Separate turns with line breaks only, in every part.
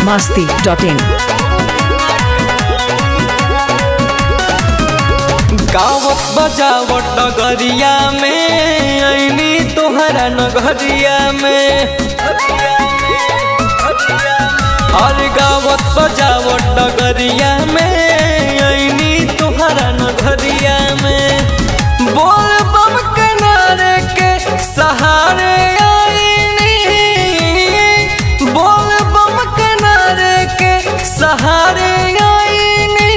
masti.in.
गावत बजावट डगरिया में ऐनी तोहरा नगरिया में और गावत बजावट डगरिया में ऐनी तोहरा नगरिया में बोल बम किनारे के सहारे आईनी बोल बम किनारे के सहारे आईनी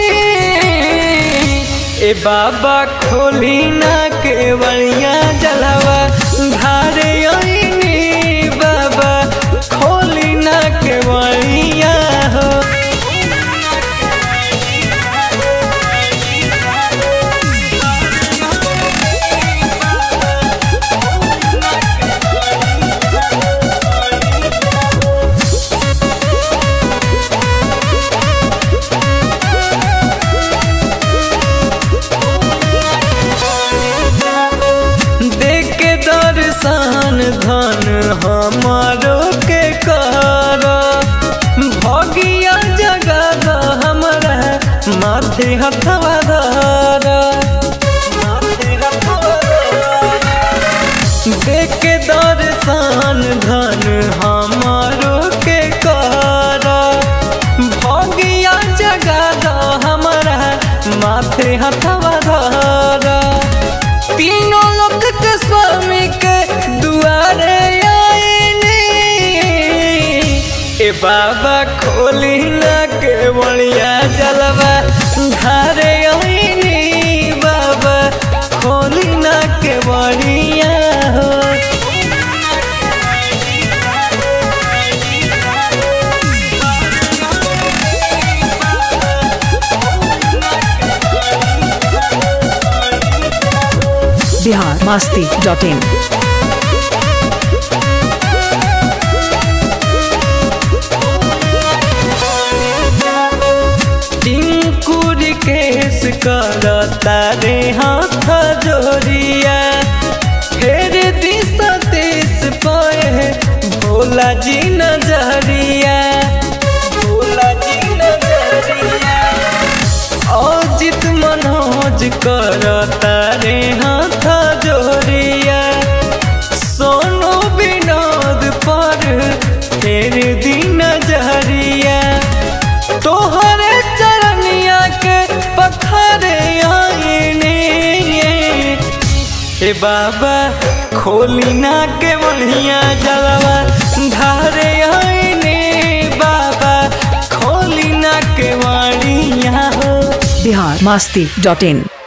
ए बाबा खोली ना के बढ़िया जलवा धारे आईनी बाबा खोली ना के बढ़िया हो देख के दर्शन धन हमारो के कर भगिया जगह हमरा माथे हथवा धर देख के दर्शन धन हमारो के कर भगिया जगह हमरा माथे हथवा धर तीनों लोक के स्वामी के दुआरे आईनी ए बाबा खोली ना के बढ़िया जलवा धारे आईनी बाबा खोली ना के बढ़िया हो
Bihar masti.in.
टिंकुर केस करता रे हाथ जोरिया फेर दिस देश पे भोला जी नजरिया भोला जी नजरिया अजित मनोज करता रे हाथ जोरिया सोनो विनोद पर फेर दिन नजरिया तोहरे चरनिया के पथरे आईने ए बाबा खोली ना के बढ़िया जलवा धारे आईने बाबा खोली ना के बढ़िया हो
Bihar masti.in.